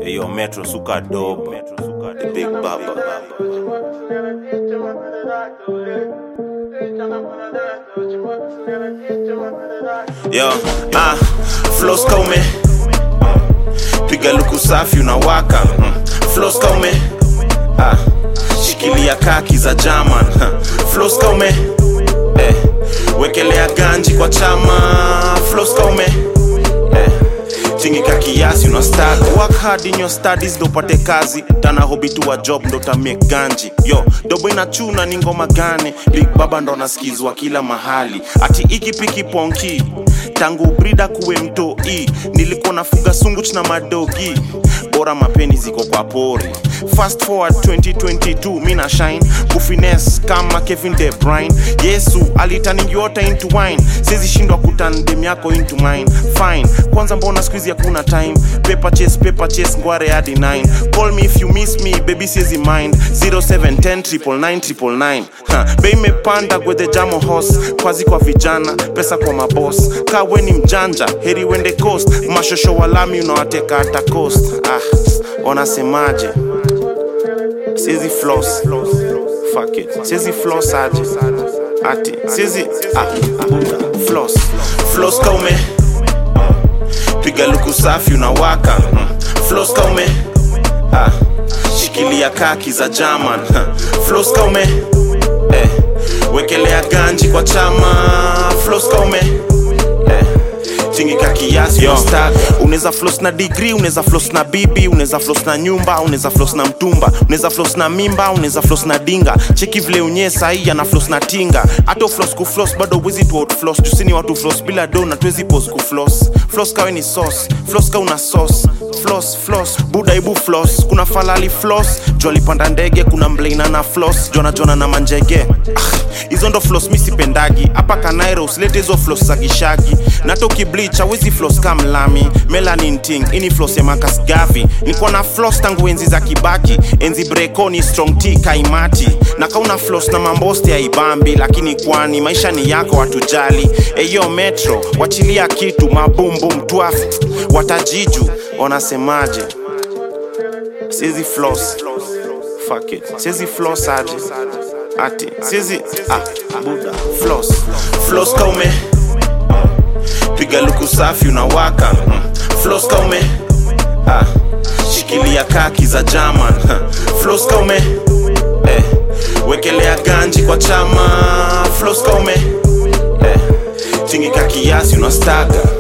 Yo, Metro Suka Dope, the Big Baba. Yo, ah, flows kaume piga luku safi unawaka mm. flows kaume ah, shikilia kaki za German huh. flows kaume eh, wekelea ganji kwa chama flows kaume eh, tingika kiasi unastaga work hard in your studies ndo upate kazi tana hobi tu wa job ndo tamie ganji yo dobo inachuna ni ngoma gane big baba ndo nasikizwa kila mahali ati ikipiki ponki tangu brida kuwe mtoi nilikuwa nafuga sunguch na madogi bora mapeni ziko kwa pori fast forward 2022 mina shine kufines kama kevin de brine yesu alitaningiota into wine sizi shindwa kutan dem yako into mine fine kwanza mbona skuizi hakuna time paper chase paper chase ngware hadi 9 call me if you miss me baby siezi mind 0710 999 bei imepanda gwedhe jamo hos kwazi kwa vijana pesa kwa mabos kawe ni mjanja heri wende coast mashosho walami unawateka hata coast ah, wanasemaje siezi floss fuck it siezi floss aje ati siezi ah, buda floss floss kaume piga luku safi unawaka mm. floss kaume ah, shikilia kaki za German floss kaume eh, wekelea ganji kwa chama floss kaume eh, tingika kiasi unaweza flos na digri unaweza flos na bibi unaweza flos na nyumba unaweza flos na mtumba unaweza flos na mimba unaweza flos na dinga cheki vile unye sahii ana flos na tinga hata flos kuflos bado wezi tu outflos tusini watu flos bila do na tuwezi pos kuflos flos kawe ni sauce flos ka una sauce flos flos buda ibu flos kuna falali flos juu alipanda ndege kuna mleina na flos jona jona na manjege hizo ah, ndo flos misipendagi hapa kanairo usilete hizo flos za gishagi natoki bleach awezi flos ka mlami melanin ting ini flos ya makas gavi niko na flos tangu enzi za kibaki enzi brekoni strong t kaimati na kauna flos na mamboste ya ibambi lakini kwani maisha ni yako watujali eyo metro wachilia kitu mabumbum twaf watajiju wanasemaje siezi flos fuck it siezi flos aje ati siezi ah, buda flos flos kaume piga luku safi unawaka mm. flos kaume ah, shikilia kaki za German flos kaume eh, wekelea ganji kwa chama flos kaume eh, tingika kiasi unastaga